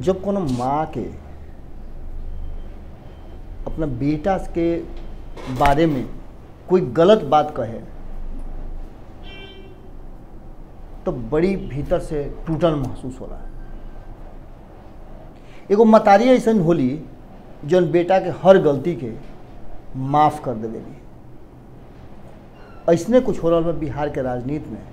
जब कोनो माँ के अपना बेटा के बारे में कोई गलत बात कहे तो बड़ी भीतर से टूटल महसूस होला एगो मतारी ऐसन होली जौन बेटा के हर गलती के माफ कर देवेली ऐसने कुछ हो रहा बा बिहार के राजनीति में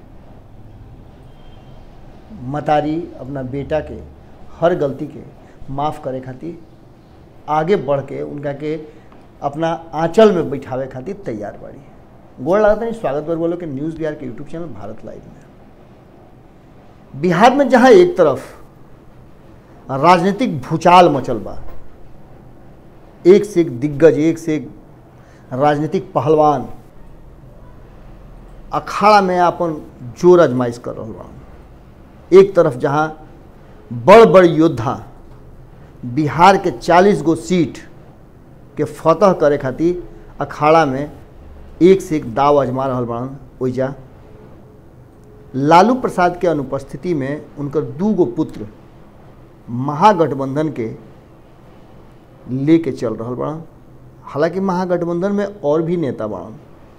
मतारी अपना बेटा के हर गलती के माफ़ करे खातिर आगे बढ़ के उनका के अपना आंचल में बैठावे खातिर तैयार बाड़ी गोड़ लगाता नहीं स्वागत बर बोलो कि न्यूज़ बिहार के यूट्यूब चैनल भारत लाइव में बिहार में जहाँ एक तरफ राजनीतिक भूचाल मचल बा एक से एक दिग्गज एक से एक राजनीतिक पहलवान अखाड़ा में अपन जोर अजमाइश कर रहा बा एक तरफ जहाँ बड़ बड़ योद्धा बिहार के 40 गो सीट के फतह करे खातिर अखाड़ा में एक से एक दाव अजमा रहा बड़न ओइजा लालू प्रसाद के अनुपस्थिति में उनकर दू गो पुत्र महागठबंधन के लेके चल रहा बड़न हालांकि महागठबंधन में और भी नेता बड़न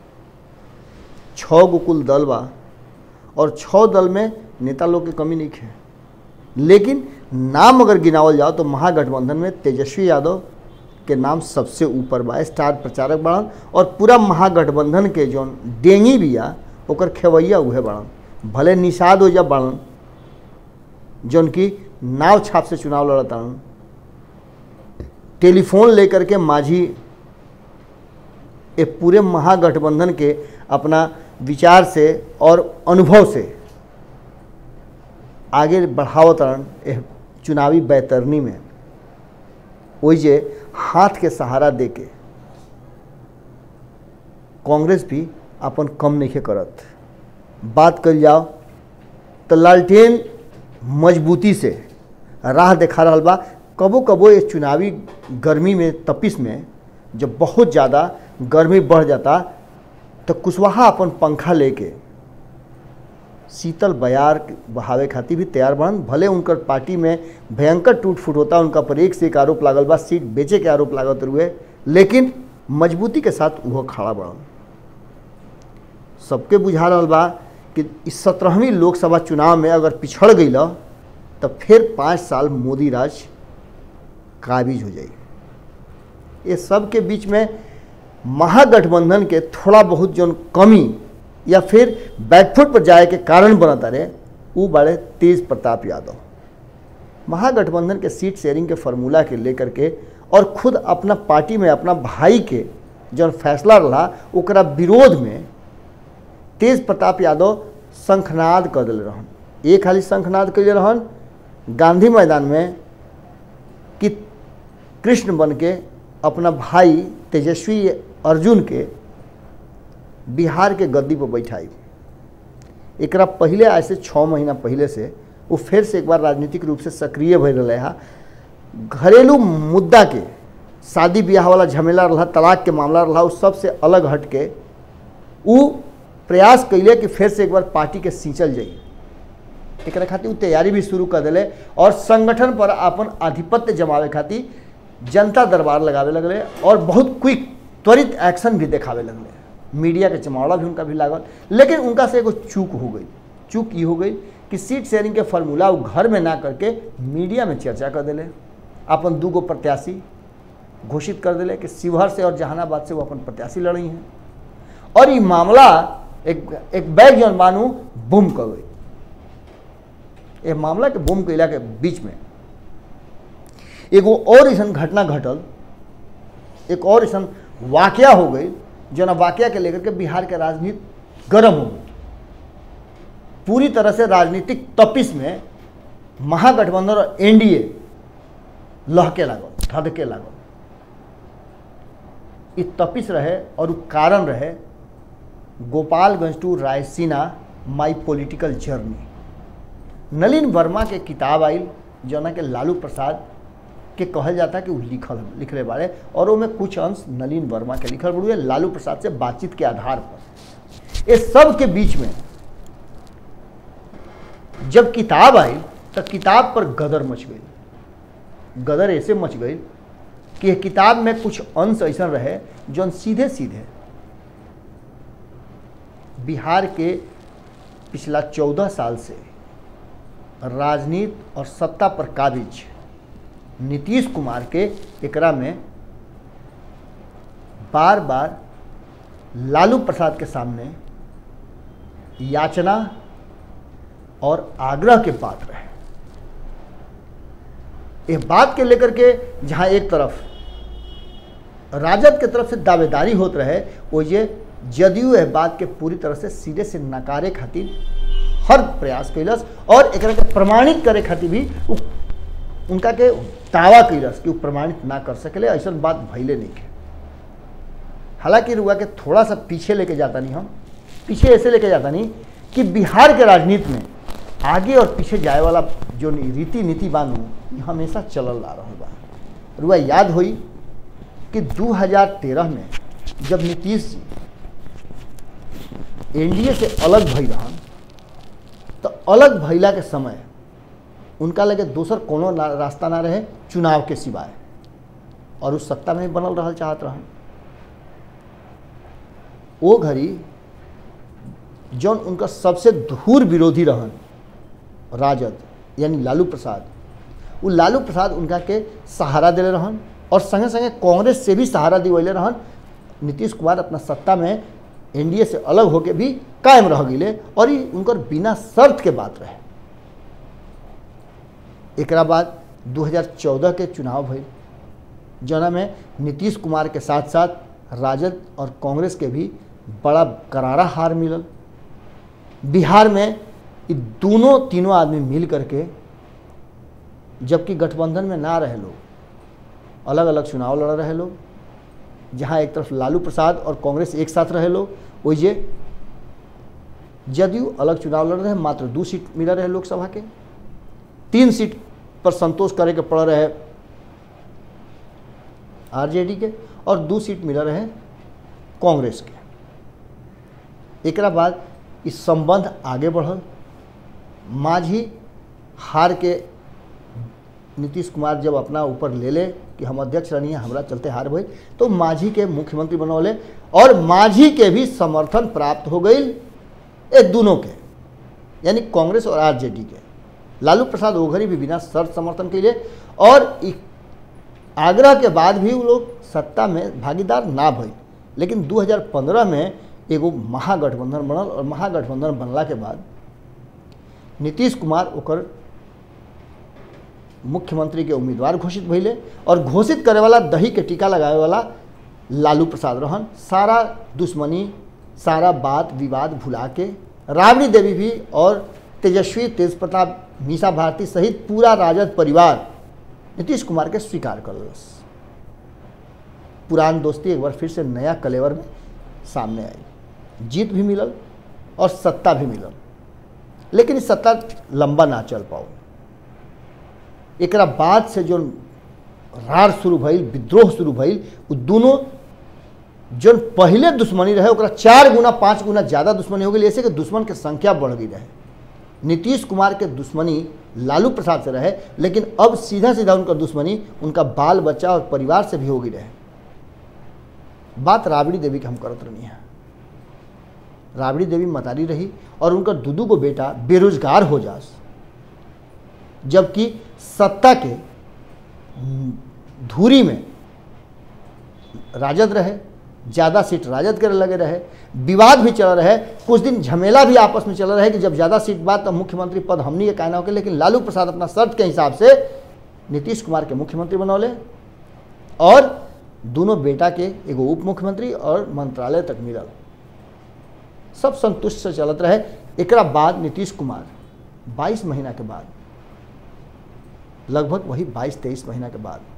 छः गो कुल दल बा और छः दल में नेता लोग के कमी नहीं है लेकिन नाम अगर गिनावल जाओ तो महागठबंधन में तेजस्वी यादव के नाम सबसे ऊपर बा स्टार प्रचारक बड़न और पूरा महागठबंधन के जौन डेंगी बिया ओकर खेवैया उहे बड़न भले निषाद हो जा बड़न जौन की नाव छाप से चुनाव लड़तान टेलीफोन लेकर के माझी ये पूरे महागठबंधन के अपना विचार से और अनुभव से आगे बढ़ावतरण चुनावी बैतरनी में ओइजे हाथ के सहारा दे के कांग्रेस भी अपन कम नहीं करत बात कल जाओ तो लालटेन मजबूती से राह देखा रहा बा कबो कबो ये चुनावी गर्मी में तपिस में जब बहुत ज़्यादा गर्मी बढ़ जाता तो कुशवाहा अपन पंखा लेके शीतल बयार बहावे खातिर भी तैयार बनन भले उनकर पार्टी में भयंकर टूट फूट होता उनका पर एक से एक आरोप लागल बा सीट बेचे के आरोप लागत हुए लेकिन मजबूती के साथ वो खड़ा बढ़न सबके बुझा रहा बा कि इस सत्रहवीं लोकसभा चुनाव में अगर पिछड़ गई तो फिर पाँच साल मोदी राज काबिज हो जाई ये सब के बीच में महागठबंधन के थोड़ा बहुत जो कमी या फिर बैकफुट पर जाए के कारण बनता रहे वो बड़े तेज प्रताप यादव महागठबंधन के सीट शेयरिंग के फार्मूला के लेकर के और खुद अपना पार्टी में अपना भाई के जो फैसला रहा ओकरा विरोध में तेज प्रताप यादव शंखनाद कर दिल रहन एक खाली शंखनाद कैले रहन गांधी मैदान में कि कृष्ण बन के अपना भाई तेजस्वी अर्जुन के बिहार के गद्दी पर बैठाई एकरा पहले आज से छः महीना पहले से वो फिर से एक बार राजनीतिक रूप से सक्रिय भय रहे है घरेलू मुद्दा के शादी ब्याह वाला झमेला रहा तलाक के मामला रहा उस सबसे अलग हट के वो प्रयास कैले कि फिर से एक बार पार्टी के सींचल जाई एक खातिर तैयारी भी शुरू कर दिले और संगठन पर अपन आधिपत्य जमावे खातिर जनता दरबार लगावे लगले और बहुत क्विक त्वरित एक्शन भी देखावे लगले मीडिया के चमावड़ा भी उनका भी लागल लेकिन उनका से एगो चूक हो गई चूक ये हो गई कि सीट शेयरिंग के फार्मूला वो घर में ना करके मीडिया में चर्चा कर दिले अपन दू गो प्रत्याशी घोषित कर दिले कि शिवहर से और जहानाबाद से वो अपन प्रत्याशी लड़ी हैं और ये मामला एक एक बैग जौन मानू बुम कर गई ये मामला के बुम कैला के बीच में एगो और ऐसा घटना घटल एक और ऐसा वाकया हो गई जना वाकया के लेकर के बिहार के राजनीति गर्म हो गई पूरी तरह से राजनीतिक तपिस में महागठबंधन और एनडीए लहके लागल धधके लागल ये तपिस रहे और कारण रहे Gopalganj to Raisina my political journey Nalin Verma के किताब आयल जना के लालू प्रसाद के कहल जाता कि वो लिखल लिखले बारे और वो में कुछ अंश नलिन वर्मा के लिखल बड़ुए लालू प्रसाद से बातचीत के आधार पर इस सब के बीच में जब किताब आई तो किताब पर गदर मच गई गदर ऐसे मच गई कि यह किताब में कुछ अंश ऐसा रहे जौन सीधे सीधे बिहार के पिछला चौदह साल से राजनीति और सत्ता पर काबिज नीतीश कुमार के एकरा में बार बार लालू प्रसाद के सामने याचना और आग्रह के बात रहे इस बात के लेकर के जहां एक तरफ राजद के तरफ से दावेदारी होत रहे वो ये जदयू यह बात के पूरी तरह से सिरे से नकारे खातिर हर प्रयास कैलस और एक के प्रमाणित करे खातिर भी उ, उनका के दावा कैलस कि वो प्रमाणित ना कर सकेले ऐसा बात भैले नहीं है हालांकि रुआ के थोड़ा सा पीछे लेके जाता नहीं हम पीछे ऐसे लेके जाता नहीं कि बिहार के राजनीति में आगे और पीछे जाए वाला जो रीति नीति बानू हमेशा चलल आ रहा बा रुआ याद हुई कि 2013 में जब नीतीश जी एनडीए से अलग भई रहन तो अलग भैला के समय उनका लगे दोसर कोनो ना, रास्ता ना रहे चुनाव के सिवाय और उस सत्ता में बनल रहल चाहत रहन वो घड़ी जौन उनका सबसे धूर विरोधी रहन राजद यानी लालू प्रसाद वो लालू प्रसाद उनका के सहारा दिले रहन और संगे संगे कांग्रेस से भी सहारा दिवैले रहन नीतीश कुमार अपना सत्ता में एनडीए से अलग होके भी कायम रह गए और ये उनकर बिना शर्त के बात रहे एक बाद 2014 के चुनाव भइल जना में नीतीश कुमार के साथ साथ राजद और कांग्रेस के भी बड़ा करारा हार मिलल बिहार में ये दोनों तीनों आदमी मिल करके जबकि गठबंधन में ना रहे लोग अलग अलग चुनाव लड़ रहे लोग जहाँ एक तरफ लालू प्रसाद और कांग्रेस एक साथ रहे लोग वही जदयू अलग चुनाव लड़ रहे मात्र दो सीट मिल रहे लोकसभा के तीन सीट पर संतोष करे के पड़ रहे आरजेडी के और दो सीट मिल रहे कांग्रेस के एक बाद इस संबंध आगे बढ़ल माझी हार के नीतीश कुमार जब अपना ऊपर ले ले कि हम अध्यक्ष रहनी है हमरा चलते हार भई तो माझी के मुख्यमंत्री बनौले और माझी के भी समर्थन प्राप्त हो गई एक दोनों के यानी कांग्रेस और आरजेडी के लालू प्रसाद ओघरी भी बिना शर्त समर्थन के लिए और आग्रह के बाद भी वो लोग सत्ता में भागीदार ना भई लेकिन 2015 में एगो महागठबंधन बनल और महागठबंधन बनला के बाद नीतीश कुमार ओकर मुख्यमंत्री के उम्मीदवार घोषित भैले और घोषित करे वाला दही के टीका लगावे वाला लालू प्रसाद रहन सारा दुश्मनी सारा बात विवाद भुला के राबड़ी देवी भी और तेजस्वी तेज प्रताप मीसा भारती सहित पूरा राजद परिवार नीतीश कुमार के स्वीकार कर पुरान दोस्ती एक बार फिर से नया कलेवर में सामने आई जीत भी मिलल और सत्ता भी मिलल लेकिन इस सत्ता लंबा ना चल पाओ एक बाद से जो रार शुरू भइल विद्रोह शुरू भइल वो दोनों जो पहले दुश्मनी रहे ओकरा चार गुना पाँच गुना ज़्यादा दुश्मनी हो गई ऐसे कि दुश्मन के संख्या बढ़ गई रहे नीतीश कुमार के दुश्मनी लालू प्रसाद से रहे लेकिन अब सीधा सीधा उनका दुश्मनी उनका बाल बच्चा और परिवार से भी हो गई रहे बात राबड़ी देवी की हम करत रही है राबड़ी देवी मतारी रही और उनका दूदू को बेटा बेरोजगार हो जास जबकि सत्ता के धूरी में राजद रहे ज़्यादा सीट राजद के लगे रहे विवाद भी चल रहे कुछ दिन झमेला भी आपस में चल रहे कि जब ज़्यादा सीट बात तो मुख्यमंत्री पद हमनी के कहना होके लेकिन लालू प्रसाद अपना शर्त के हिसाब से नीतीश कुमार के मुख्यमंत्री बनौले और दोनों बेटा के एगो उप मुख्यमंत्री और मंत्रालय तक मिलल सब संतुष्ट से चलत रहे एक बाद नीतीश कुमार 22 महीना के बाद लगभग वही 22-23 महीना के बाद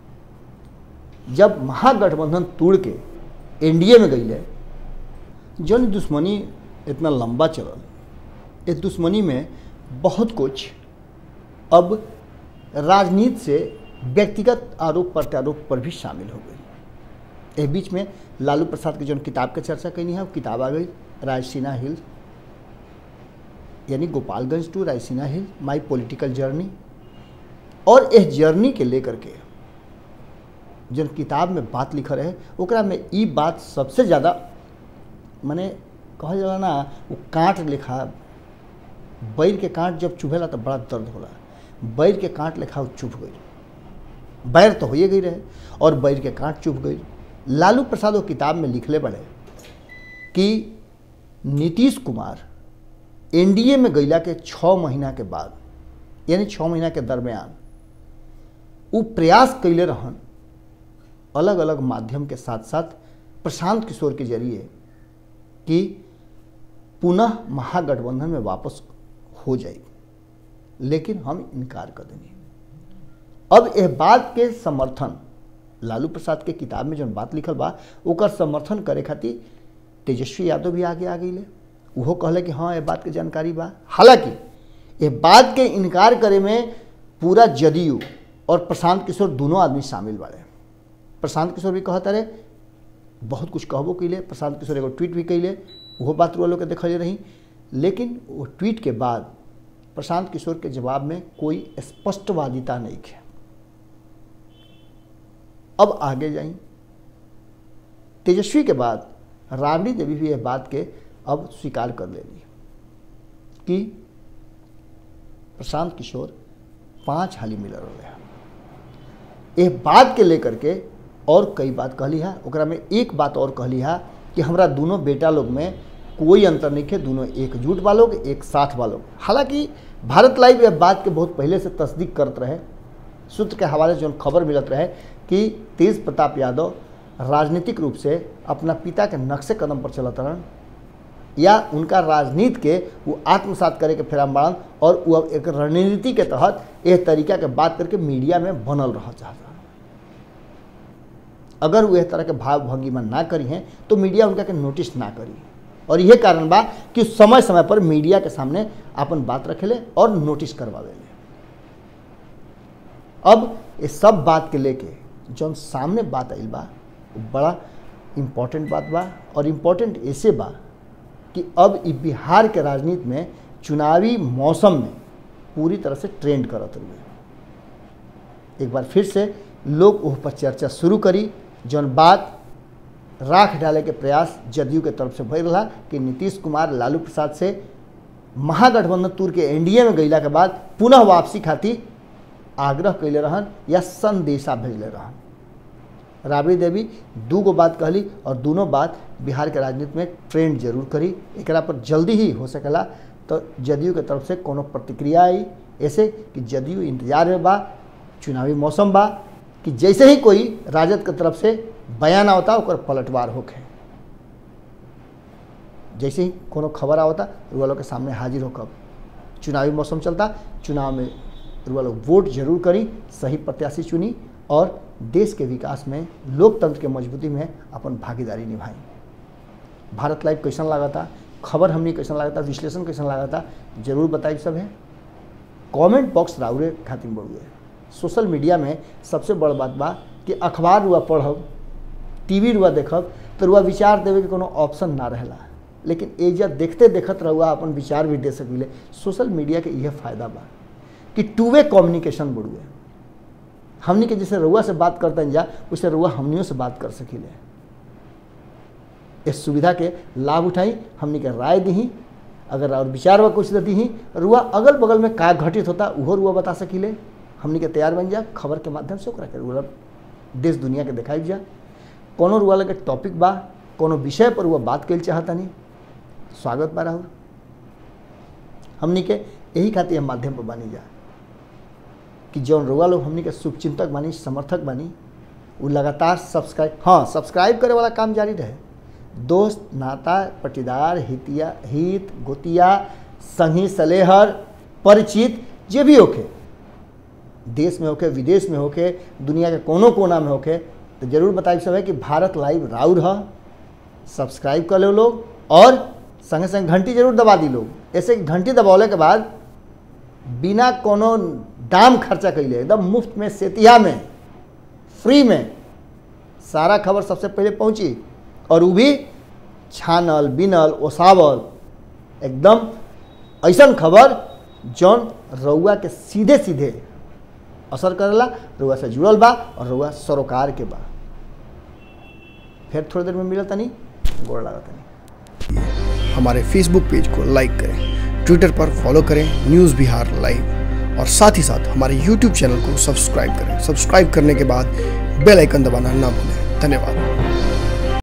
जब महागठबंधन तोड़ के एनडीए में गई जन दुश्मनी इतना लंबा चलल इस दुश्मनी में बहुत कुछ अब राजनीति से व्यक्तिगत आरोप प्रत्यारोप पर भी शामिल हो गई इस बीच में लालू प्रसाद की जो किताब के चर्चा कैनी है वो किताब आ गई रायसीना हिल यानी Gopalganj to Raisina hill my political journey और इस जर्नी के लेकर के जन किताब में बात लिखल रहे ओकरा में ई बात सबसे ज़्यादा माने कहल जाला ना वो कांट लेखा बैर के कांट जब चुभेला तो बड़ा दर्द होला बैर के कांट लेखा वो चुभ गई बैर तो होइए गई रहे और बैर के कांट चुभ गई लालू प्रसाद वो किताब में लिखले बड़े कि नीतीश कुमार एनडीए में गईला के छः महीना के बाद यानी छः महीना के दरमियान वो प्रयास कैले रहन अलग अलग माध्यम के साथ साथ प्रशांत किशोर के जरिए कि पुनः महागठबंधन में वापस हो जाए लेकिन हम इनकार कर देंगे अब यह बात के समर्थन लालू प्रसाद के किताब में जौन बात लिखल बा ओकर समर्थन करे खातिर तेजस्वी यादव भी आगे आ गई उहो कहले कि हाँ ये बात के जानकारी बा हालांकि ये बात के इनकार करे में पूरा जदयू और प्रशांत किशोर दोनों आदमी शामिल बाड़े प्रशांत किशोर भी कहता रहे बहुत कुछ कहबो कैले प्रशांत किशोर एगो ट्वीट भी कैले वो बात रुआ लोग के देखले रही लेकिन वो ट्वीट के बाद प्रशांत किशोर के जवाब में कोई स्पष्टवादिता नहीं है अब आगे जाई तेजस्वी के बाद राबड़ी देवी भी यह बात के अब स्वीकार कर लेली कि प्रशांत किशोर पांच हाली मिलल रहे हैं एक बात के लेकर के और कई बात कहली है ओकरा में एक बात और कहली है कि हमरा दोनों बेटा लोग में कोई अंतर नहीं है दोनों एकजुट बा लोग एक साथ बा लोग हालांकि भारत लाइव यह बात के बहुत पहले से तस्दीक करत रहे सूत्र के हवाले से जो खबर मिलत रहे कि तेज प्रताप यादव राजनीतिक रूप से अपना पिता के नक्शे कदम पर चलत रहन या उनका राजनीति के वो आत्मसात करे के फेराम बाड़न और वो अब एक रणनीति के तहत यह तरीका के बात करके मीडिया में बनल रह चाहता अगर वो इस तरह के भाव भंगिमा ना करी हैं तो मीडिया उनका के नोटिस ना करी और यह कारण बा कि समय समय पर मीडिया के सामने अपन बात रखेले और नोटिस करवावेले अब इस सब बात के लेके जौन सामने बात आइल बा वो बड़ा इम्पोर्टेंट बात बा और इम्पोर्टेंट ऐसे बा कि अब इ बिहार के राजनीति में चुनावी मौसम में पूरी तरह से ट्रेंड करत हुए एक बार फिर से लोग उस पर चर्चा शुरू करी जौन बात राख डाले के प्रयास जदयू के तरफ से भय रहा कि नीतीश कुमार लालू प्रसाद से महागठबंधन तूर के एनडीए में गईला के बाद पुनः वापसी खातिर आग्रह कैले रहन या संदेशा भेजले रहन राबड़ी देवी दू गो बात कहली और दोनों बात बिहार के राजनीति में ट्रेंड जरूर करी एकरा पर जल्दी ही हो सकेला तो जदयू के तरफ से कोनो प्रतिक्रिया आई ऐसे कि जदयू इंतजार में बा चुनावी मौसम बा कि जैसे ही कोई राजद के तरफ से बयान आवता ओकर पलटवार होके जैसे ही कोनो खबर आवता रुआ लोग के सामने हाजिर होकर चुनावी मौसम चलता चुनाव में रुआ लोग वोट जरूर करी सही प्रत्याशी चुनी और देश के विकास में लोकतंत्र के मजबूती में अपन भागीदारी निभाई भारत लाइव कैसन लागता खबर हमनी कैसन लागता विश्लेषण कैसन लागता जरूर बताई सब है कमेंट बॉक्स राउरे खातिर बढ़ुए सोशल मीडिया में सबसे बड़ बात बा कि अखबार रुआ पढ़ब टीवी रुआ देखब तो रुआ विचार देवे के कोनो ऑप्शन ना रहेला लेकिन एजा देखते देखत रहुआ अपन विचार भी दे सकिले सोशल मीडिया के यह फायदा बा कि टू वे कम्युनिकेशन बढ़ुए हमनी के जैसे रुआ से बात करते जा वैसे रुआ हमनियों से बात कर सकिले इस सुविधा के लाभ उठाई हमनी के राय दी अगर और विचार व कुछ दी ही रुआ अगल बगल में का घटित होता उहो रुआ बता सकिले हमनी के तैयार बन जा खबर के माध्यम से ओकरा के रुआ देश दुनिया के दिखाई जा कोनो रुआ लगे टॉपिक बा कोनो विषय पर रुआ बात कल चाहता नहीं स्वागत बा राहुल हमनी के यही खातिर हम माध्यम पर बानी जा कि जौन रुआ लोग हमनी के शुभचिंतक बानी समर्थक बानी वो लगातार सब्सक्राइब हाँ सब्सक्राइब करे वाला काम जारी रहे दोस्त नाता पटीदार हितिया हित गोतिया संगी सलेहर परिचित जे भी होके देश में होके विदेश में होके दुनिया के कोनो कोना में होके तो जरूर बताइए सब है कि भारत लाइव राउर है सब्सक्राइब कर लो लोग और संगे संग घंटी जरूर दबा दी लोग ऐसे घंटी दबौले के बाद बिना कोनो दाम खर्चा कैले एकदम मुफ्त में सेतिया में फ्री में सारा खबर सबसे पहले पहुंची और वो भी छानल बिनल ओसावल एकदम ऐसा खबर जौन रउआ के सीधे सीधे असर करेला रुआ से जुड़ल बा और रुआ सरोकार के बा फिर थोड़ी देर में मिलत तनी गोड़ लागत तनी हमारे फेसबुक पेज को लाइक करें ट्विटर पर फॉलो करें न्यूज़ बिहार लाइव और साथ ही साथ हमारे यूट्यूब चैनल को सब्सक्राइब करें सब्सक्राइब करने के बाद बेल आइकन दबाना ना भूलें धन्यवाद